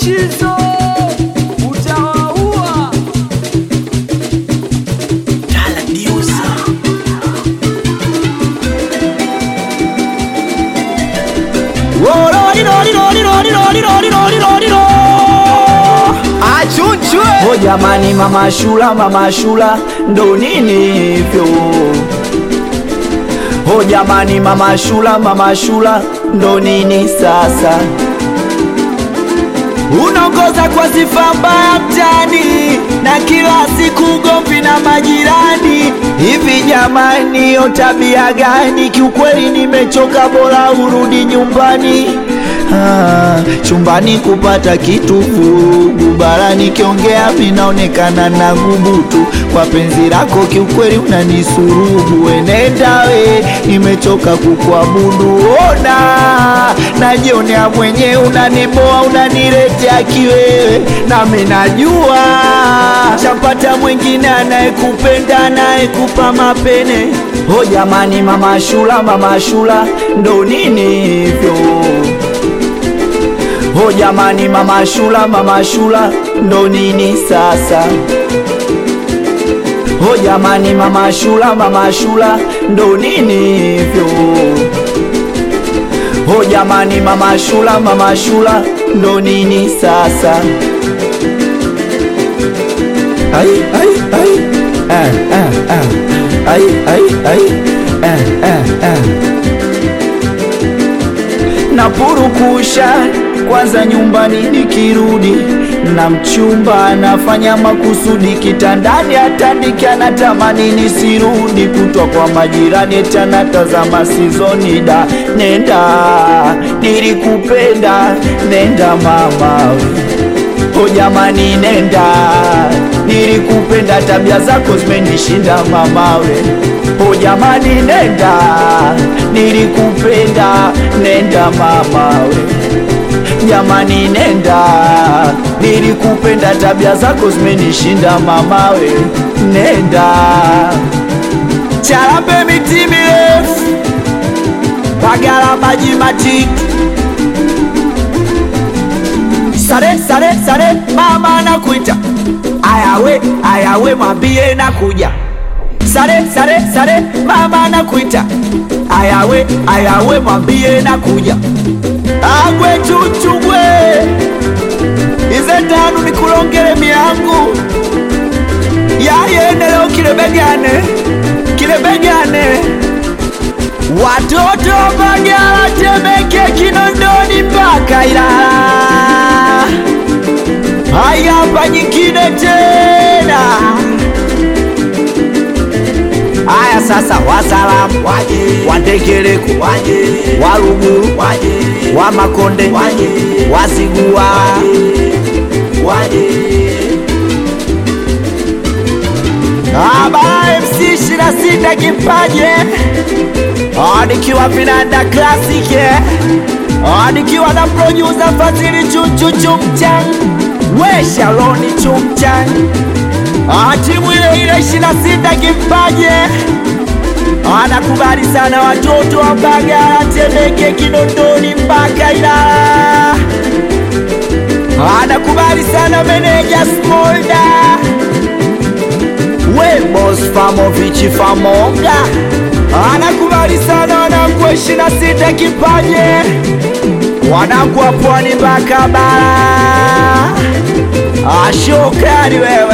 Mushizo utawaua. Achunchwe Oh jamani, mama Shula, mama Shula, ndo nini hivyo? Oh jamani, mama Shula, mama Shula, ndo nini sasa? unaongoza kwa sifa mbaya mtani na kila siku ugomvi na majirani. Hivi jamani, hiyo tabia gani? Kiukweli nimechoka, bora urudi nyumbani. Ah, chumbani kupata kitu vurugu, bara nikiongea minaonekana na gubutu. Kwa penzi lako kiukweli unanisurubu, wenenda we, nimechoka kukuabudu. Ona najionea mwenyewe, unaniboa unaniletea kiwewe, nami najua chapata mwingine anayekupenda anayekupa mapene. Oh jamani, mama Shula, mama Shula, ndo nini hivyo? Oh jamani, mama Shula, mama Shula, ndo nini sasa? Oh jamani, mama Shula, mama Shula, ndo nini hivyo? Oh jamani, mama Shula, mama Shula, ndo nini sasa? Ai, ai, ai. Ah, ah, ah. Ai, ai, ai. Ah, ah, ah. Napurukusha kwanza nyumbani nikirudi na mchumba anafanya makusudi kitandani atandike anatamani nisirudi kutwa kwa majirani tena tazama sizoni da nenda nilikupenda nenda mama o jamani nenda nilikupenda tabia zako zimenishinda mamawe o jamani nenda nilikupenda nenda mamawe jamani nenda nilikupenda tabia zako zimenishinda mamawe nenda Charambe miti mirefu, Bagala maji matiki Sare sare sare, mama nakuita, ayawe ayawe, mwambie nakuja. Sare sare sare, mama nakuita, ayawe ayawe, mwambie nakuja. Agwe chuchugwe, ize tanu nikulongele miangu yayene leo kilebegane kilebegane watoto Mbagala, Temeke, Kinondoni mpaka Ilala. Haya hapa nyingine tena. Haya sasa, wasalamu waje, wandegereko waje, waruguru waje, wa Makonde waje, wazigua waje Aba MC 26 kipaje Ah, nikiwa vinanda classic eh. Ah, nikiwa na producer Fadhili Chuchu Chumchan we Shaloni Chumchan Ah, timu ile ile 26 kipaje Ah, nakubali sana watoto wa Mbagala, Temeke, Kinondoni mpaka Ilala Ah, nakubali sana meneja Smolda we boss Famovichi Famonga anakubali sana wanangu wa ishirini na sita kipaje wanangu wa pwani mpaka bara ashokari wewe